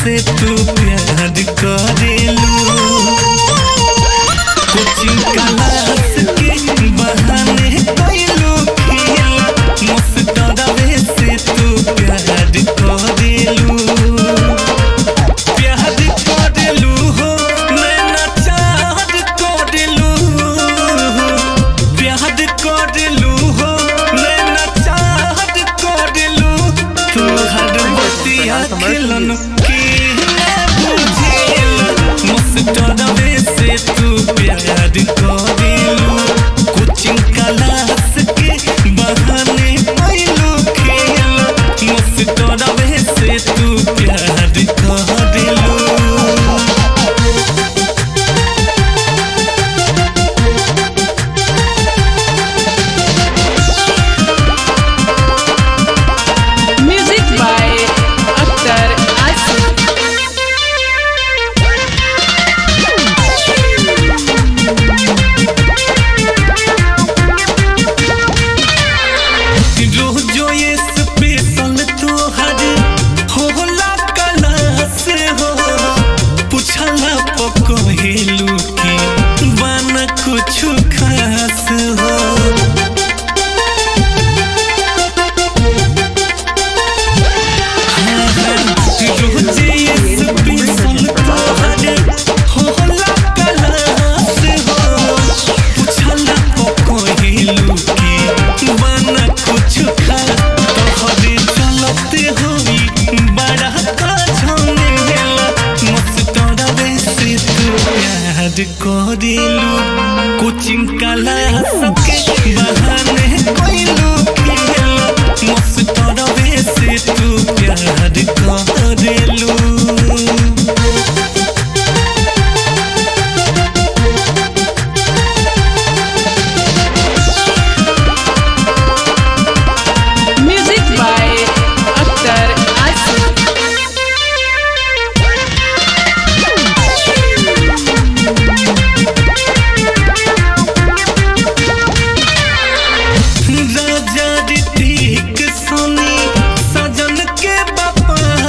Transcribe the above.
से तू प्यार करेलू कोचिंग क्लास के बहाने कइलू खेल मस्टरवे से तू प्यार करेलू प्यार करेलू हो नैना चाहत करेलू प्यार करेलू हो नैना चाहत करेलू तू हर बतिया खेलन के बुझेल मस्टरवे से तू प्यार करेलू कोचिंग क्लास के बहाने कइलू खेल मस्टरवे से तू प्यार करेलू Music by Akhtar Asif. रोजो ये स्पेशल तोहर होला क्लास हो पूछला पकहेलू की बन कुछ खास हो रोजे ये स्पेशल तोहर होला क्लास हो पूछला पकहेलू की बन कुछ खास तोहरे चलते होई बड़ा का झमेला मस्टरवे से तू प्यार करेलू कोचिंग क्लास के बहाने कइलू खेल मस्टरवे से तू प्यार करेलू